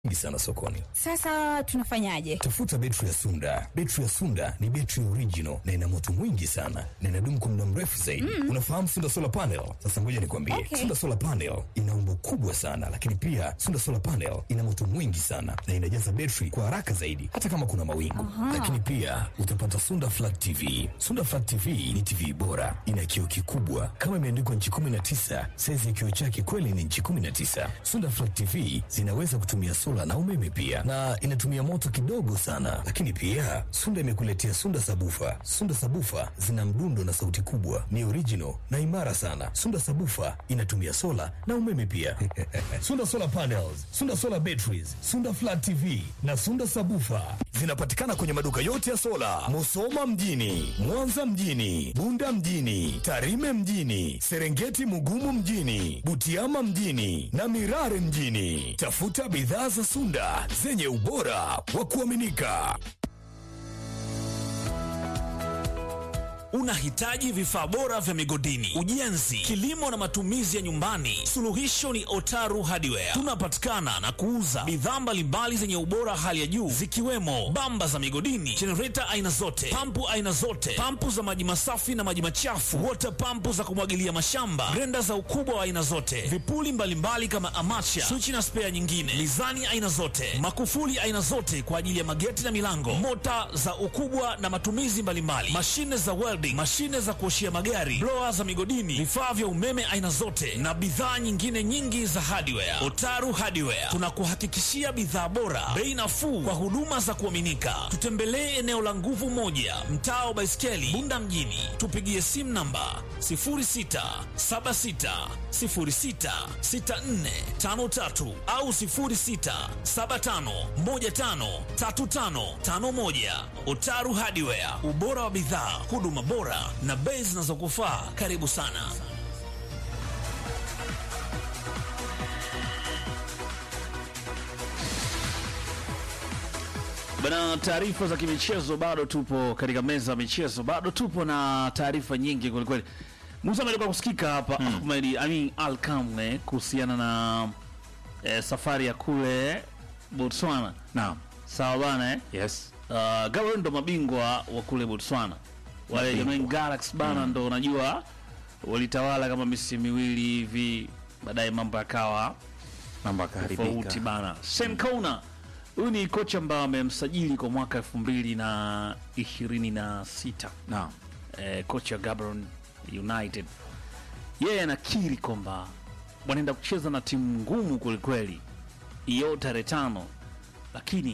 nyingi sana sokoni. Sasa tunafanyaje? Tafuta betri ya Sunda. Betri ya Sunda ni betri original na ina moto mwingi sana na inadumu kwa muda mrefu zaidi. Unafahamu Sunda solar panel? Sasa ngoja nikwambie, Okay. Sunda solar panel ina umbo kubwa sana, lakini pia Sunda solar panel ina moto mwingi sana na inajaza betri kwa haraka zaidi, hata kama kuna mawingu. Lakini pia utapata Sunda flat TV. Sunda flat TV ni TV bora, ina kioo kikubwa kama imeandikwa nchi 19. Saizi ya kioo chake kweli ni nchi 19. Sunda flat TV zinaweza kutumia sola na umeme pia, na inatumia moto kidogo sana. Lakini pia Sunda imekuletea Sunda sabufa. Sunda sabufa zina mdundo na sauti kubwa, ni original na imara sana. Sunda sabufa inatumia sola na umeme pia. Sunda solar panels, Sunda solar batteries, Sunda flat TV na Sunda sabufa zinapatikana kwenye maduka yote ya sola, Musoma mjini, Mwanza mjini, Bunda mjini, Tarime mjini, Serengeti Mugumu mjini, Butiama mjini na Mirare mjini. Tafuta bidhaa za Sunda zenye ubora wa kuaminika. Unahitaji vifaa bora vya migodini, ujenzi, kilimo na matumizi ya nyumbani? Suluhisho ni Otaru Hardware. Tunapatikana na kuuza bidhaa mbalimbali zenye ubora hali ya juu zikiwemo bamba za migodini, jenereta aina zote, pampu aina zote, pampu za maji masafi na maji machafu, wota pampu za kumwagilia mashamba, grenda za ukubwa wa aina zote, vipuli mbalimbali kama amacha, swichi na spea nyingine, mizani aina zote, makufuli aina zote kwa ajili ya mageti na milango, mota za ukubwa na matumizi mbalimbali, mashine za welding, mashine za kuoshia magari, blower za migodini, vifaa vya umeme aina zote na bidhaa nyingine nyingi za hardware. Otaru Hardware tunakuhakikishia bidhaa bora, bei nafuu kwa huduma za kuaminika. Tutembelee eneo la Nguvu Moja, mtaa wa Baiskeli, Bunda mjini. Tupigie simu namba 0676066453 au 0675153551. Otaru Hardware, ubora wa bidhaa, huduma bora na bei zinazokufaa. Karibu sana. Bana, taarifa za kimichezo bado tupo katika meza ya michezo, bado tupo na taarifa nyingi kwelikweli. Musa amelikuwa kusikika hapa Ahmed Amin Al Kamwe kuhusiana na eh, safari ya kule Botswana. Naam. Sawa bana eh? Yes. Uh, Gabon ndo mabingwa wa kule Botswana, wale Mabingwa. Jamaine Galaxy bana ndo unajua walitawala kama misimu miwili hivi, baadaye mambo yakawa Mambo tofauti yakaharibika. bana. Sam Kona huyu ni kocha ambaye amemsajili kwa mwaka elfu mbili na ishirini na sita Naam. eh, kocha wa Gabon United. Yeye anakiri kwamba wanaenda kucheza na timu ngumu kwelikweli hiyo tarehe tano, lakini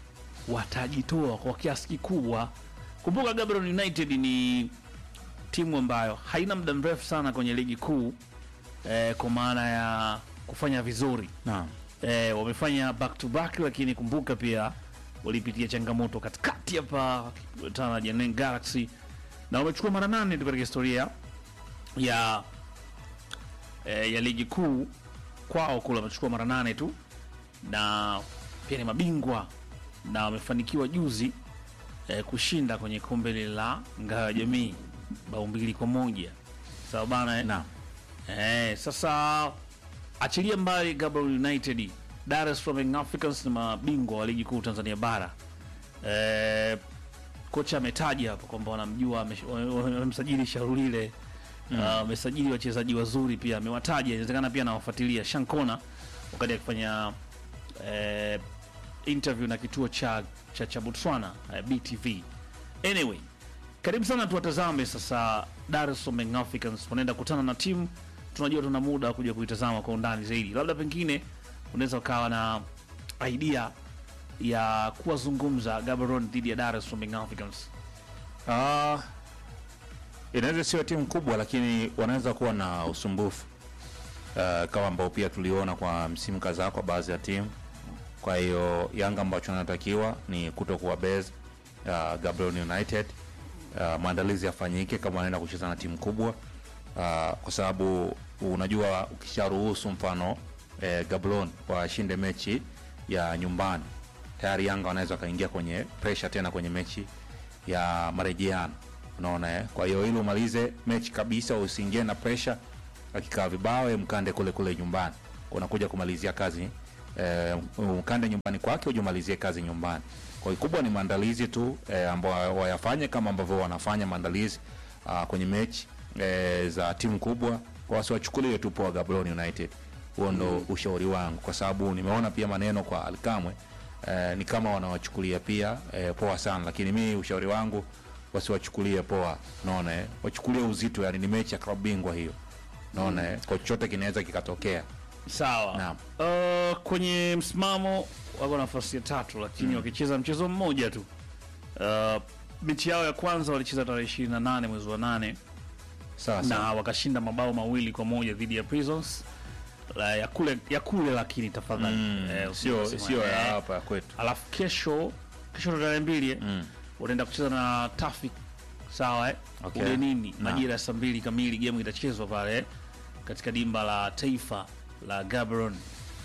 watajitoa kwa kiasi kikubwa. Kumbuka Gabon United ni timu ambayo haina muda mrefu sana kwenye ligi kuu eh, kwa maana ya kufanya vizuri Naam. eh, wamefanya back to back, lakini kumbuka pia walipitia changamoto katikati hapa wakikutana na Jwaneng Galaxy na wamechukua mara nane tu katika historia ya eh, ya ligi kuu kwao kule, wamechukua mara nane tu na pia ni mabingwa na wamefanikiwa juzi eh, kushinda kwenye kombe lile la ngao ya jamii bao mbili kwa moja sawa bana eh? Naam. Eh, sasa achilia mbali Gaborone United, Dar es Salaam Young Africans ni mabingwa wa ligi kuu Tanzania bara. Eh, kocha ametaja hapo kwamba wanamjua, ame- wame- wamemsajili Sharulile Ah, wamesajili wachezaji wazuri pia, amewataja inawezekana pia anawafuatilia Shankona wakati akifanya eh, interview na kituo cha cha, cha Botswana eh, BTV. Anyway, karibu sana tuwatazame sasa Dar es Salaam Young Africans wanaenda kutana na timu tunajua tuna muda wa kuja kuitazama kwa undani zaidi. Labda pengine unaweza ukawa na idea ya kuwazungumza Gaborone dhidi ya Dar es Salaam Young Africans. Ah, inaweza sio timu kubwa lakini wanaweza kuwa na usumbufu uh, kama ambao pia tuliona kwa msimu kadhaa kwa baadhi ya timu. Kwa hiyo Yanga ambacho anatakiwa ni kuto kuwa base uh, Gaborone United uh, maandalizi yafanyike kama wanaenda kucheza na timu kubwa uh, kwa sababu unajua ukisharuhusu mfano eh, Gaborone washinde mechi ya nyumbani tayari Yanga wanaweza wakaingia kwenye pressure tena kwenye mechi ya marejeano unaona eh? Kwa hiyo ili umalize mechi kabisa, usiingie na pressure, akikaa vibao, wewe mkande kule kule nyumbani, unakuja kumalizia kazi eh, ukande nyumbani kwake ujumalizie kazi nyumbani. Kwa hiyo kubwa ni maandalizi tu eh, ambao wayafanye kama ambavyo wanafanya maandalizi ah, kwenye mechi eh, za timu kubwa, kwa wasiwachukulie tu poa Gaborone United. Huo ndo ushauri wangu, kwa sababu nimeona pia maneno kwa Alkamwe eh, ni kama wanawachukulia pia eh, poa sana, lakini mi ushauri wangu wasiwachukulie poa, naona eh, wachukulie uzito, yani ni mechi ya klabu bingwa hiyo, naona eh, kwa chochote kinaweza kikatokea. Sawa. Naam. Uh, kwenye msimamo wako nafasi ya tatu, lakini wakicheza mchezo mmoja tu. Uh, mechi yao ya kwanza walicheza tarehe 28 mwezi wa nane Sawa na sawa. wakashinda mabao mawili kwa moja dhidi ya Prisons la, ya kule ya kule, lakini tafadhali Mm, eh, sio usiseme, sio ya eh, hapa kwetu. alafu kesho kesho ndo tarehe mbili eh, Mm. wataenda kucheza na Tafik sawa eh? Okay. Ugenini Naam. majira ya saa mbili kamili, game itachezwa pale eh, katika dimba la taifa la Gaborone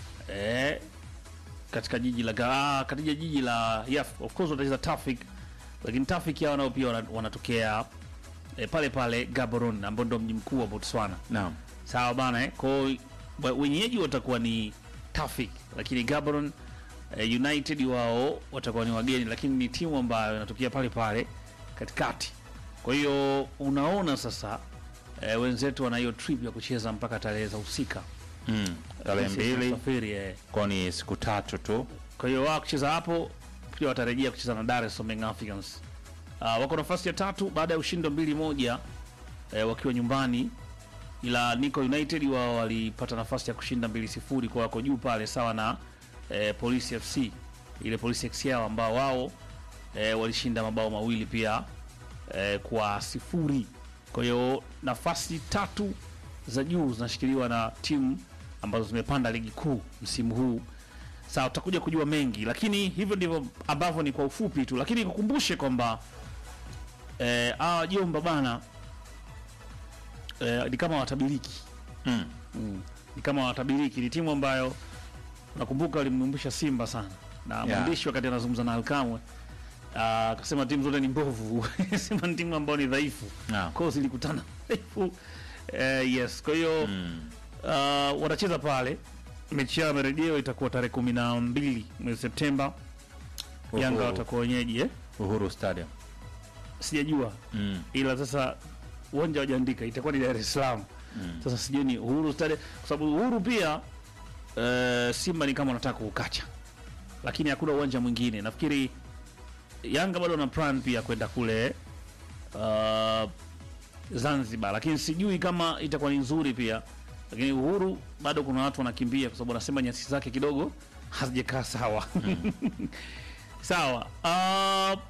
eh, katika jiji la Ga- ah, katika jiji la yeah, of course watacheza Tafik, lakini Tafik hao nao pia wana- wanatokea eh, pale pale Gaborone ambao ndo mji mkuu wa Botswana. Naam. Sawa bana eh? Kwa hiyo wa- wenyeji watakuwa ni Tafik, lakini Gaborone eh, United wao watakuwa ni wageni, lakini ni timu ambayo inatokea pale pale katikati. Kwa hiyo unaona sasa eh, wenzetu wana hiyo trip ya kucheza mpaka tarehe za husika Mm. Tarehe Sisi mbili tunasafiri, eh. kwa ni siku tatu tu. Kwa hiyo wao kucheza hapo pia watarejea kucheza na Dar es Salaam Young Africans. Uh, wako nafasi ya tatu baada ya ushindi wa mbili moja eh, wakiwa nyumbani, ila Nico United wao walipata nafasi ya kushinda mbili sifuri kwa wako juu pale sawa na eh, Police FC ile Police XL ambao wao eh, walishinda mabao mawili pia eh, kwa sifuri. Kwa hiyo nafasi tatu za juu zinashikiliwa na timu ambazo zimepanda ligi kuu msimu huu. Sawa, tutakuja kujua mengi, lakini hivyo ndivyo ambavyo ni kwa ufupi tu, lakini nikukumbushe kwamba eh, hawa jomba bana eh, ni kama watabiriki Mm. mm. ni kama watabiriki. Ni timu ambayo nakumbuka walimnumbisha Simba sana na mwandishi wakati anazungumza na Alkamwe ah, akasema timu zote ni mbovu sema ni timu ambayo ni dhaifu Naam. kwao zilikutana dhaifu eh, yes kwa hiyo Mm. uh, watacheza pale mechi yao ya marejeo itakuwa tarehe kumi na mbili mwezi Septemba. Yanga Uhuru- watakuwa wenyeji eh? Uhuru Stadium. Sijajua Mm. ila sasa uwanja wajaandika itakuwa ni Dar es Salaam. Mm. Sasa sijui ni Uhuru Stadium kwa sababu Uhuru pia uh, Simba ni kama wanataka kuukacha, lakini hakuna uwanja mwingine. Nafikiri Yanga bado wana plan pia kwenda kule uh, Zanzibar, lakini sijui kama itakuwa ni nzuri pia. Lakini Uhuru bado kuna watu wanakimbia kwa sababu wanasema nyasi zake kidogo hazijakaa sawa. Sawa. Uh,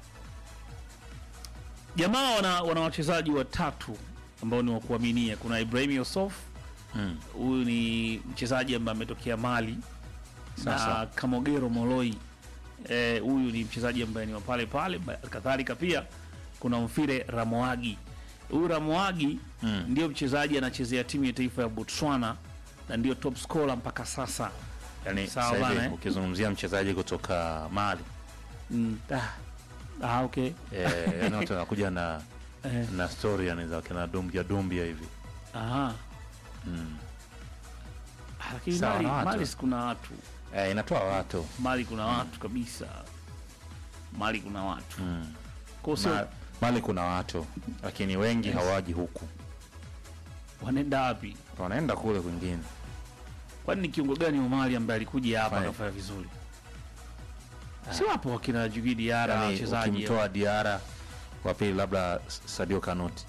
jamaa wana, wana wachezaji watatu ambao ni wa kuaminia. Kuna Ibrahim Yusuf, Mm. huyu ni mchezaji ambaye ametokea Mali Sasa. na Kamogero Moloi eh, huyu ni mchezaji ambaye ni wa pale pale. Ba- Kadhalika pia kuna Mfire Ramoagi. Huyu Ramoagi Mm. ndio mchezaji anachezea timu ya taifa ya Botswana na ndio top scorer mpaka sasa. Yaani Sawa sasa hivi bana, eh? ukizungumzia mchezaji kutoka Mali Mm. Ah. Ah, okay. eh, yani watu wanakuja na Eh. na story yani za kina dumbia dumbia hivi. Aha. Mm. Ah, Lakini Sawa Mali, na watu. Mali si kuna watu Eh, inatoa watu. Mali kuna watu kabisa. Mali kuna watu Mm. kwa sio Ma, Mali kuna watu lakini wengi hawaji huku. wanaenda wapi? Wanaenda kule kwingine. Kwani ni kiungo gani wa Mali ambaye alikuja hapa Fine. akafanya vizuri? Si wapo wakina Djigui Diarra Yani wachezaji ukimtoa Diara wa pili labda Sadio Kanuti.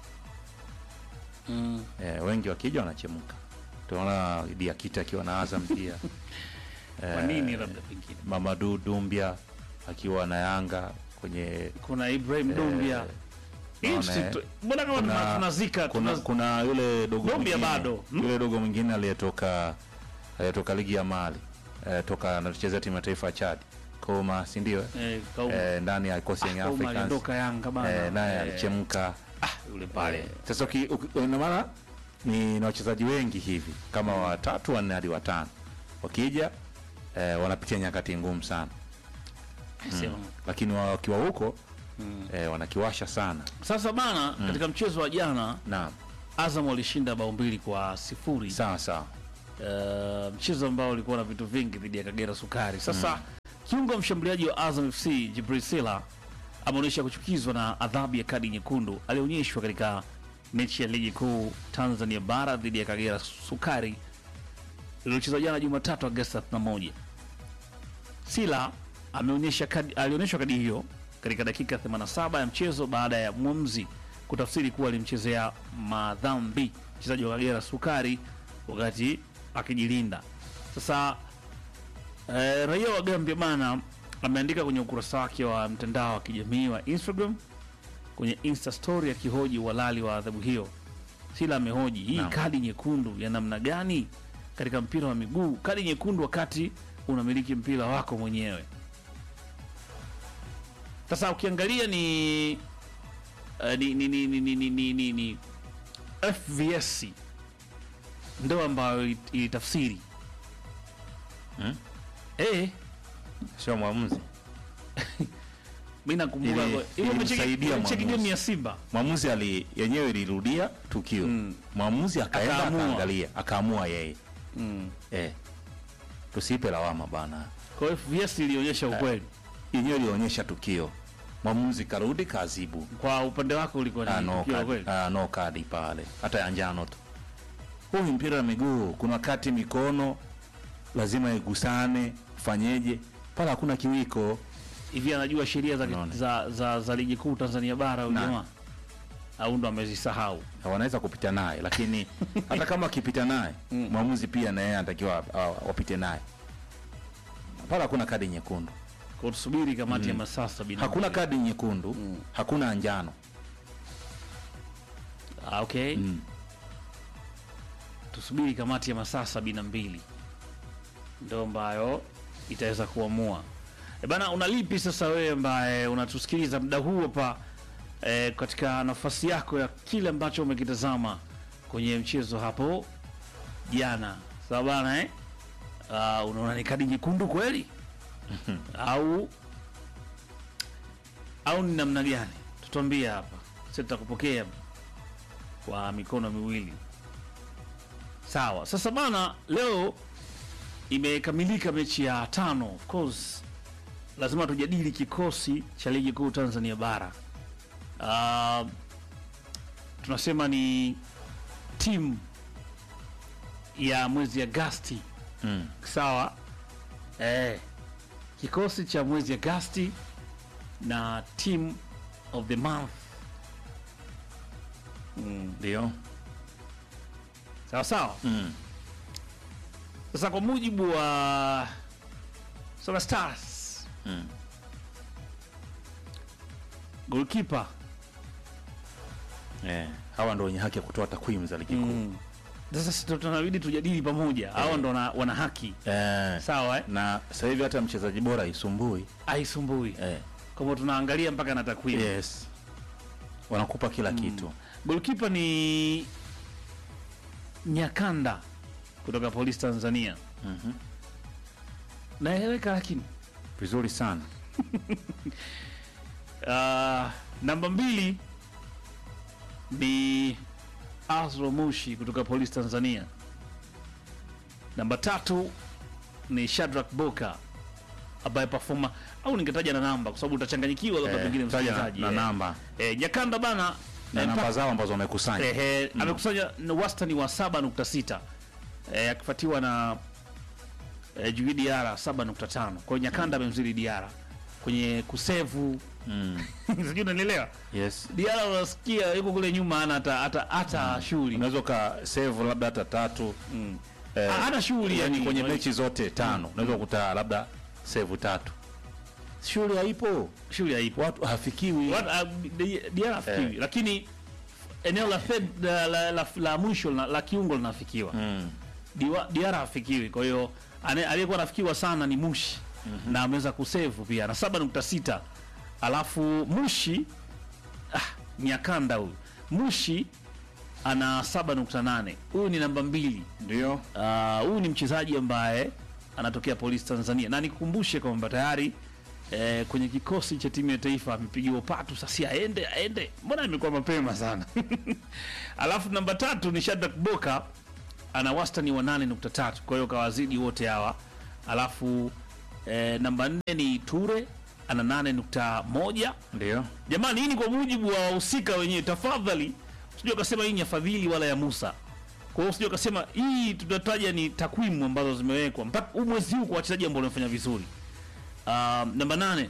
mm. Eh, wengi wakija wanachemka. Tunaona Diakite akiwa na Azam pia. Kwa nini labda pengine Mamadu Dumbia akiwa na Yanga kwenye kuna Ibrahim Dombia Hii naona, si eh, tu- mbona kama kuna- tuna- tunazika kuna, tuna- kuna yule dogo Dombia mwingine- bado, hmm? yule dogo mwingine aliyetoka aliyetoka ligi ya Mali eh, toka anachezea timu ya taifa ya Chad Koma, si ndio? eh, Kauma. Eh, ndani ya kikosi ya Kauma Africans aliondoka Yanga bana eh, naye Eh, alichemka yule pale Eh, sasa uki- uki- ina maana ni na wachezaji wengi hivi kama watatu wanne hadi watano wakija eh, wanapitia nyakati ngumu sana Sema. lakini wa- wakiwa huko eh, wanakiwasha sana Sasa bana katika mchezo wa jana naam Azam walishinda bao mbili kwa sifuri sawa sawa uh, mchezo ambao ulikuwa na vitu vingi dhidi ya Kagera Sukari. Sasa kiungo mshambuliaji wa Azam FC Jibril Sila ameonyesha kuchukizwa na adhabu ya kadi nyekundu alionyeshwa katika mechi ya ligi kuu Tanzania bara dhidi ya Kagera Sukari iliyochezwa jana Jumatatu Agosti 31. Sila ameonyesha kadi, alionyeshwa kadi hiyo katika dakika 87 ya mchezo baada ya mwamuzi kutafsiri kuwa alimchezea madhambi mchezaji wa Kagera Sukari wakati akijilinda. Sasa eh, raia wa Gambia bana ameandika kwenye ukurasa wake wa mtandao wa kijamii wa Instagram kwenye Insta story akihoji uhalali wa adhabu hiyo. Sila amehoji hii Naam. kadi nyekundu ya namna gani katika mpira wa miguu? Kadi nyekundu wakati unamiliki mpira wako mwenyewe. Sasa ukiangalia ni uh, ni, ni, ni, ni, ni, ni, ni, ni, ni FVS ndo ambayo ili- ilitafsiri Hmm? eh, sio mwamuzi mi nakumbuka Ili- ile ilimsaidia mechi game mwamuzi. ya Simba mwamuzi ali yenyewe ilirudia tukio Mm. mwamuzi akaenda Akaamua. akaangalia akaamua yeye mm. eh. tusipe lawama bana kwa hiyo FVS ilionyesha ukweli. yenyewe ilionyesha tukio mwamuzi karudi kazibu Kwa upande wako ulikuwa Ah, ni no tukio la kadi, kweli? ah, no kadi pale hata ya njano tu huu ni mpira wa miguu kuna wakati mikono lazima igusane fanyeje pale hakuna kiwiko hivi anajua sheria za, Unaona. za, za, za ligi kuu Tanzania bara huyu Na. jamaa au ndo amezisahau? wanaweza kupita naye lakini hata kama akipita naye mwamuzi pia na yeye anatakiwa ah, wapite naye pale hakuna kadi nyekundu Kwa tusubiri kamati ya masaa sabini. na hakuna mbili. kadi nyekundu hakuna njano Ah, okay. Mm. Tusubiri kamati ya masaa sabini na mbili ndo ambayo itaweza kuamua. E bana, unalipi sasa wewe ambaye unatusikiliza muda huu hapa e, katika nafasi yako ya kile ambacho umekitazama kwenye mchezo hapo jana, sawa bana eh? Uh, unaona ni kadi nyekundu kweli au au ni namna gani? Tutuambie hapa, sisi tutakupokea kwa mikono miwili. Sawa. Sasa bana, leo imekamilika mechi ya tano. Of course lazima tujadili kikosi cha ligi kuu Tanzania bara. Uh, tunasema ni timu ya mwezi Agasti, mm. sawa eh, kikosi cha mwezi Agasti na team of the month ndio sawa sawa. mm. Sasa kwa mujibu wa Sola Stars Mm. goalkeeper Eh, hawa ndo wenye haki ya kutoa takwimu za ligi kuu mm. Sasa si tunabidi tujadili pamoja, hawa ndo wana, wana haki eh, sawa eh? na sasa hivi hata mchezaji bora isumbui Aisumbui eh, kwamba tunaangalia mpaka na takwimu yes wanakupa kila kitu goalkeeper ni Nyakanda kutoka Polisi Tanzania. Mhm. Naeleweka lakini vizuri sana Uh, namba mbili ni Azro Mushi kutoka Polisi Tanzania. Namba tatu ni Shadrack Boka ambaye performa au ningetaja na namba kwa sababu utachanganyikiwa labda Eh, pengine taja msikilizaji. na eh. namba Eh, Nyakanda bana na eh, namba mpaka- zao ambazo wamekusanya Ehe, amekusanya na wastani wa 7.6 eh, akifuatiwa na eh, Jui Diara 7.5. Kwa hiyo Nyakanda amemzidi Diara kwenye kusevu mm. sijui unanielewa. yes Diara unasikia yuko kule nyuma hana hata hata hata shughuli. unaweza uka save labda hata tatu Mm. eh, Ah, hana shughuli yani yani kwenye mechi zote tano unaweza kukuta labda save tatu shughuli haipo shughuli haipo. watu hafikiwi What uh, Di- Diara afikiwi Eh. lakini eneo la third la, la, la, la mwisho la, la kiungo linafikiwa. mm. Diwa- Diara hafikiwi. Kwa hiyo ane- aliyekuwa anafikiwa sana ni Mushi na ameweza kusevu pia na 7.6 alafu Mushi ah, Nyakanda huyu Mushi ana 7.8 huyu ni namba mbili. ndio Ah, huyu ni mchezaji ambaye anatokea Polisi Tanzania na nikukumbushe kwamba tayari eh, kwenye kikosi cha timu ya taifa amepigiwa patu sasa, aende aende, mbona imekuwa mapema sana. Alafu namba tatu ni Shadrack Boka ana wastani wa 8.3 kwa hiyo kawazidi wote hawa alafu eh, namba 4 ni ture ana 8.1 ndio jamani hii ni kwa mujibu wa wahusika wenyewe tafadhali usije ukasema hii ni ya fadhili wala ya musa kwa hiyo usije ukasema hii tunataja ni takwimu ambazo zimewekwa mpaka huu mwezi huu kwa wachezaji ambao wamefanya vizuri um, namba nane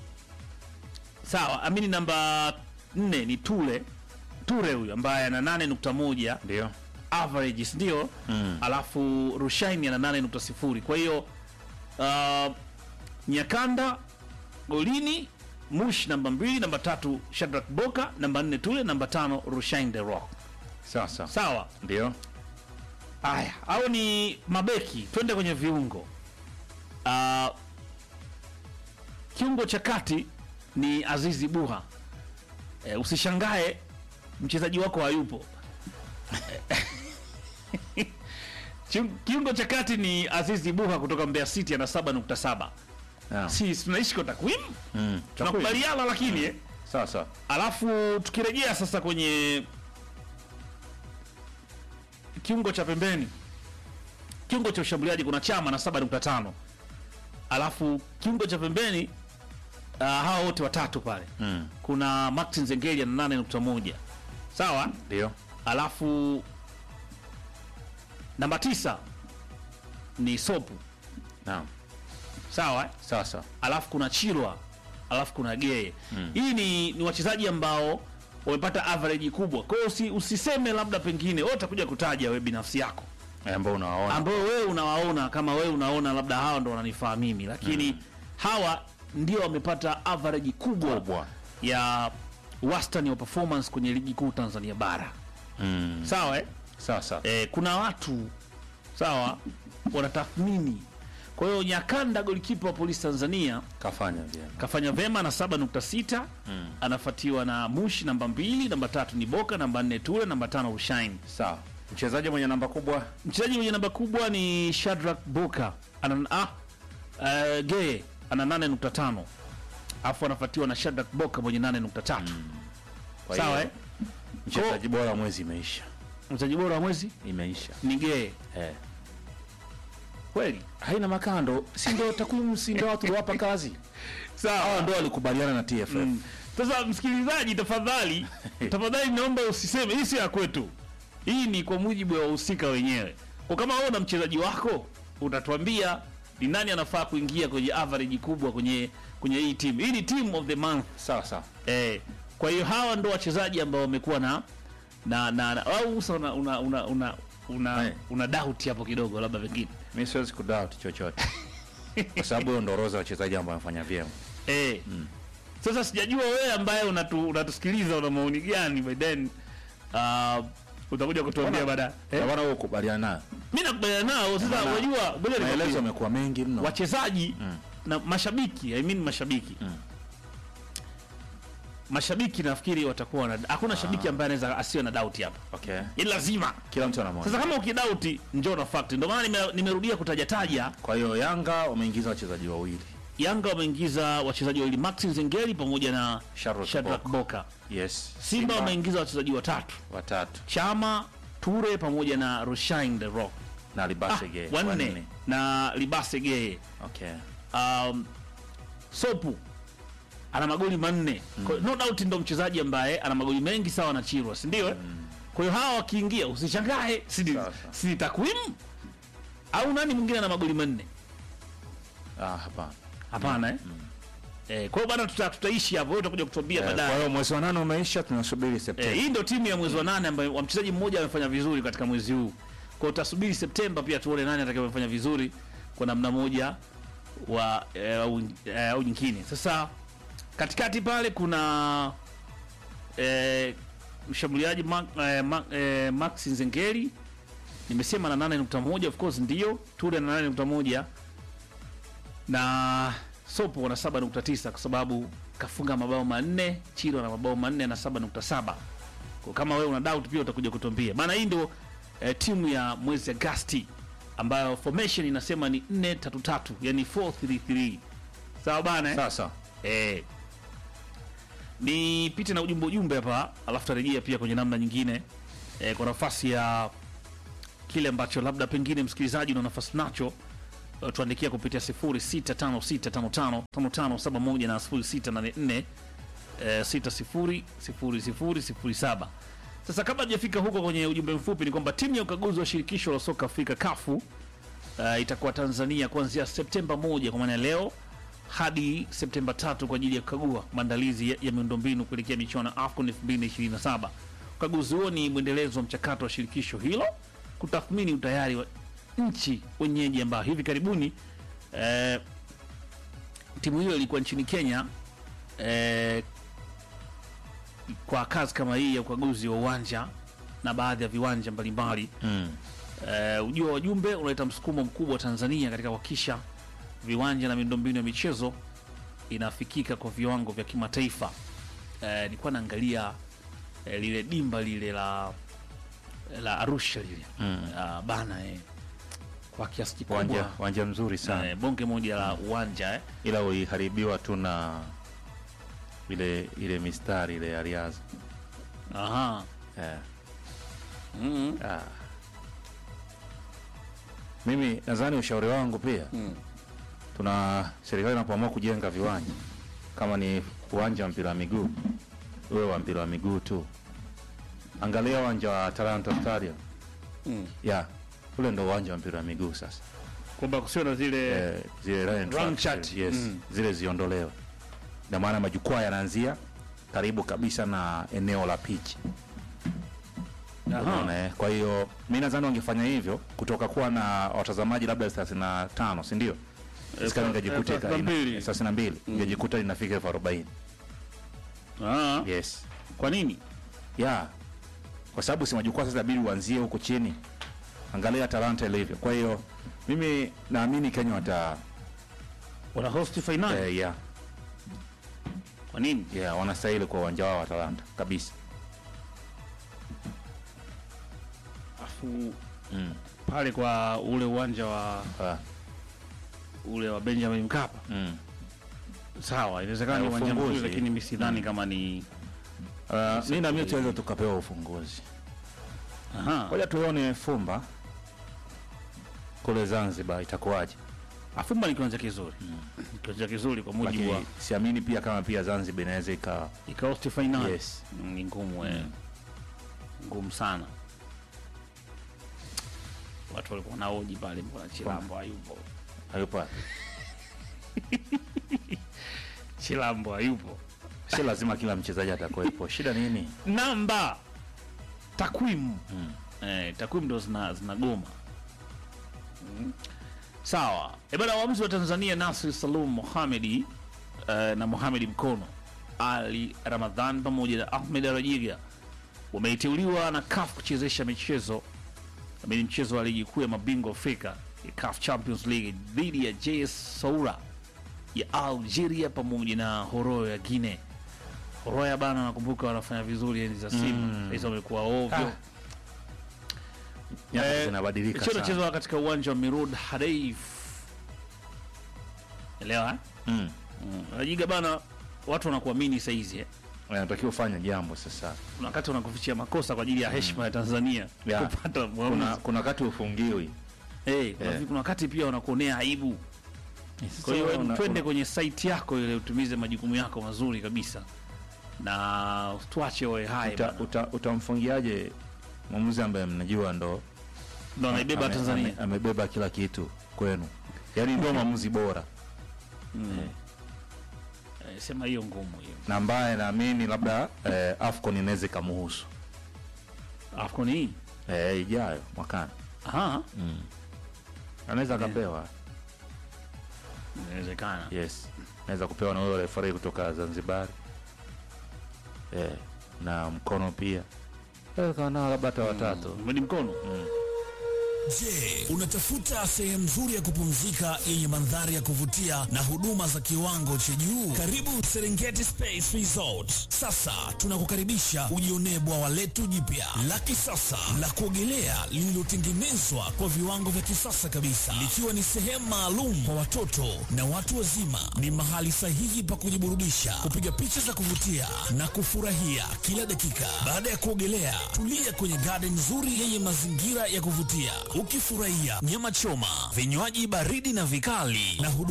sawa amini namba nne ni tule ture huyu ambaye ana 8.1 ndio average si ndio Mm. alafu rushaini ana 8.0 kwa hiyo uh, nyakanda golini mush namba mbili namba tatu shadrak boka namba nne tule namba tano rushain the rock sasa sawa ndio haya au ni mabeki twende kwenye viungo uh, kiungo cha kati ni azizi buha e, usishangae mchezaji wako hayupo Kiun- kiungo cha kati ni azizi buha kutoka mbeya city ana 7.7 Naam. si tunaishi kwa takwimu Mm. tunakubaliana lakini eh? sasa alafu tukirejea sasa kwenye kiungo cha pembeni kiungo cha ushambuliaji kuna chama na 7.5 alafu kiungo cha pembeni uh, hawa wote watatu pale Mm. kuna martin zengelia na 8.1 sawa ndio alafu namba tisa ni sopu naam sawa eh? sasa alafu kuna chilwa alafu kuna gee mm. hii ni, ni wachezaji ambao wamepata average kubwa kwa hiyo usi, usiseme labda pengine wewe utakuja kutaja wewe binafsi yako Eh, ambao unawaona ambao wewe unawaona kama wewe unaona labda hawa ndo wananifaa mimi lakini mm. hawa ndio wamepata average kubwa, Kubwa. ya wastani wa performance kwenye ligi kuu tanzania bara Mm. sawa eh? sasa eh, kuna watu sawa wanatathmini kwa hiyo nyakanda golikipa wa polisi tanzania kafanya vyema kafanya vema na 7.6 mm. anafuatiwa na mushi namba mbili namba tatu ni boka namba nne ture namba tano rushain sawa mchezaji mwenye namba kubwa mchezaji mwenye namba kubwa ni shadrak boka ana ah, uh, gee ana 8.5 alafu anafuatiwa na shadrak boka mwenye 8.3 Kwa sawa hiyo, eh? mchezaji bora wa mwezi imeisha mchezaji bora wa mwezi imeisha ni gee eh. kweli haina makando si ndio takwimu si ndio watu wapa kazi hawa sawa ndio walikubaliana na TFF Mm. Sasa msikilizaji, tafadhali tafadhali, naomba usiseme hii si ya kwetu, hii ni kwa mujibu wa wahusika wenyewe. Kwa kama wewe una mchezaji wako, utatuambia ni nani anafaa kuingia kwenye average kubwa kwenye kwenye hii timu. Hii ni team of the month sawa sawa eh. Kwa hiyo hawa ndo wachezaji ambao wamekuwa na na na, na au usa una una una una, una, Eh. una doubt hapo kidogo, labda pengine mi siwezi kudoubt chochote kwa sababu hiyo ndo orodha ya wachezaji ambao wamefanya vyema Eh. Sasa sijajua wewe ambaye unatu, unatusikiliza una maoni gani by then uh, utakuja kutuambia baadaye. Eh? Eh? bwana wewe ukubaliana nayo Mimi nakubaliana nao sasa Maana unajua ngoja maelezo nikwambie. yamekuwa mengi mno wachezaji na mashabiki I mean mashabiki mashabiki nafikiri watakuwa na hakuna shabiki ambaye anaweza asiwe na doubt hapa okay ni lazima kila mtu ana sasa maoni kama ukidauti njoo na fact ndio maana nime- nimerudia kutajataja kwa hiyo yanga wameingiza wachezaji wawili yanga wameingiza wachezaji wawili maxi zengeli pamoja na Shadrack Shadrack Boka. boka yes simba wameingiza wachezaji watatu watatu chama ture pamoja na rushain the rock na ah, libasege wanne na libase geye okay um, sopu ana magoli manne mm. no doubt ndo mchezaji ambaye ana magoli mengi sawa na chirwa sindio mm. kwa hiyo hawa wakiingia usishangae si ni- Sawa, sawa. si ni takwimu au nani mwingine ana magoli manne ah hapana hapana eh? Eh, kwa hiyo bana tuta, tutaishi hapo wewe utakuja kutuambia Eh, kwa baadaye hiyo mwezi wa nane umeisha tunasubiri Eh, Septemba hii ndio timu ya mwezi wa nane ambayo wa mchezaji mmoja amefanya vizuri katika mwezi huu. Kwa hiyo utasubiri Septemba pia tuone nani atakayefanya vizuri kwa namna moja wa eh, au eh, au nyingine. Sasa katikati pale kuna eh, mshambuliaji Ma, eh, Ma, eh, Max Nzengeli nimesema na 8.1 of course ndio Ture na 8.1 na Sopo wana 7.9 kwa sababu kafunga mabao manne, Chiro na mabao manne na 7.7. Kwa kama wewe una doubt pia utakuja kutuambia. Maana hii ndio eh, timu ya mwezi Agosti ambayo formation inasema ni 4-3-3, yani 4-3-3. Sawa bana eh? sasa Eh. Nipite na ujumbe ujumbe hapa alafu tarejea pia kwenye namna nyingine eh, kwa nafasi ya kile ambacho labda pengine msikilizaji una nafasi nacho uh, tuandikia kupitia 0656555571 na 0684 eh, 600007. Sasa kabla hajafika huko kwenye ujumbe mfupi, ni kwamba timu ya ukaguzi wa shirikisho la soka Afrika kafu uh, itakuwa Tanzania kuanzia Septemba moja kwa maana ya leo hadi Septemba tatu kwa ajili ya kukagua maandalizi ya, ya miundombinu kuelekea michuano ya AFCON 2027. Ukaguzi huo ni mwendelezo wa mchakato wa shirikisho hilo kutathmini utayari wa nchi wenyeji ambao hivi karibuni eh, timu hiyo ilikuwa nchini Kenya eh, kwa kazi kama hii ya ukaguzi wa uwanja na baadhi ya viwanja mbalimbali Mm. Eh, ujio wa wajumbe unaleta msukumo mkubwa wa Tanzania katika kuhakikisha viwanja na miundombinu ya michezo inafikika kwa viwango vya kimataifa. Eh, nilikuwa naangalia eh, lile dimba lile la la Arusha lile Mm. Ah, bana eh, kwa kiasi Uwanja kikubwa uwanja mzuri sana eh, bonge moja la uwanja eh. ila uliharibiwa tu na ile ile mistari ile ya riadha Aha. eh. Mm. ah. Mimi nadhani ushauri wangu pia Mm. tuna serikali inapoamua kujenga viwanja kama ni uwanja wa mpira wa miguu uwe wa mpira wa miguu tu. Angalia uwanja wa Talanta Stadium Mm. ya ule ndo uwanja wa mpira wa miguu sasa. Kwamba kusio na zile Eh, zile line Round tracks, chart. yes, Mm. zile ziondolewe, na maana majukwaa yanaanzia karibu kabisa na eneo la pitch. Aha. Unaona, eh? Kwa hiyo mi nadhani wangefanya hivyo kutoka kuwa na watazamaji labda thelathini na tano si ndio? Isikani eh, ingejikuta ika- 32. ina- thelathini na mbili ingejikuta inafika elfu arobaini Ah. yes Kwa nini? ya kwa sababu si majukwaa sasa inabidi uanzie huko chini. Angalia Talanta ilivyo. Kwa hiyo mimi naamini Kenya wata Wana host finali. eh, yeah, Kwa nini? yeah, wanastahili kwa uwanja wao wa Talanta kabisa. Afu Mm. pale kwa ule uwanja wa Ah, ule wa Benjamin Mkapa mm. sawa, inawezekana Na ni uwanja mzuri, ufunguzi. lakini mimi sidhani kama ni Uh, mi naamini tunaweza tukapewa ufunguzi. aha. Ngoja tuone Fumba kule Zanzibar itakuwaje, Afumba ni kiwanja kizuri, kiwanja kizuri kwa mujibu wa lakini siamini pia kama pia Zanzibar inaweza ika ikahost finali yes. Mm, ni ngumu eh. ngumu sana. Watu walikuwa naoji pale, mbona Chilambo hayupo? hayupo Chilambo hayupo. si lazima kila mchezaji atakuwepo. Shida nini? namba takwimu eh, takwimu ndo zina zinagoma mm. sawa e bana waamuzi wa tanzania nasri salum mohamedi eh, na mohamedi mkono ali ramadhan pamoja na ahmed arajiga wameiteuliwa na caf kuchezesha michezo amini mchezo wa ligi kuu ya mabingwa afrika ya caf champions league dhidi ya js saura ya algeria pamoja na horoyo ya guinea Horoya bana, nakumbuka wanafanya vizuri enzi za Simba mm. Sasa wamekuwa ovyo. Nyakati Eh, zinabadilika Mchezo sana. unachezwa katika uwanja wa Mirud Hadeif. Elewa eh? Mm. Mm. Rajiga bana, watu wanakuamini saizi eh. Unatakiwa ufanye jambo sasa. Kuna wakati wanakufichia makosa kwa ajili ya heshima ya Tanzania Ya. kupata Kuna mwamuzi. kuna wakati ufungiwi. Eh, kuna Eh. vi- kuna wakati pia wanakuonea aibu. Kwa hiyo hebu una- twende una- kwenye site yako ile utumize majukumu yako mazuri kabisa. Na tuache oe hai uta, bana. uta, utamfungiaje mwamuzi ambaye mnajua ndo Ndo anaibeba ame- Tanzania. ame- amebeba kila kitu kwenu, yaani ndio mwamuzi bora Eh, sema hiyo ngumu hiyo. na ambaye naamini labda eh, AFCON inaweza ikamuhusu AFCON hii. eh, ijayo mwakani, Aha. anaweza akapewa. Inawezekana. Yes, naweza kupewa na huyo refari kutoka Zanzibar eh, na mkono pia Inaweza kawa nao labda hata watatu Mwedi mkono. Je, unatafuta sehemu nzuri ya kupumzika yenye mandhari ya kuvutia na huduma za kiwango cha juu? Karibu Serengeti Space Resort. Sasa tunakukaribisha ujionee bwawa letu jipya la kisasa la kuogelea lililotengenezwa kwa viwango vya kisasa kabisa, likiwa ni sehemu maalum kwa watoto na watu wazima. Ni mahali sahihi pa kujiburudisha, kupiga picha za kuvutia na kufurahia kila dakika. Baada ya kuogelea, tulia kwenye garden nzuri yenye mazingira ya kuvutia, ukifurahia nyama choma, vinywaji baridi na vikali na huduma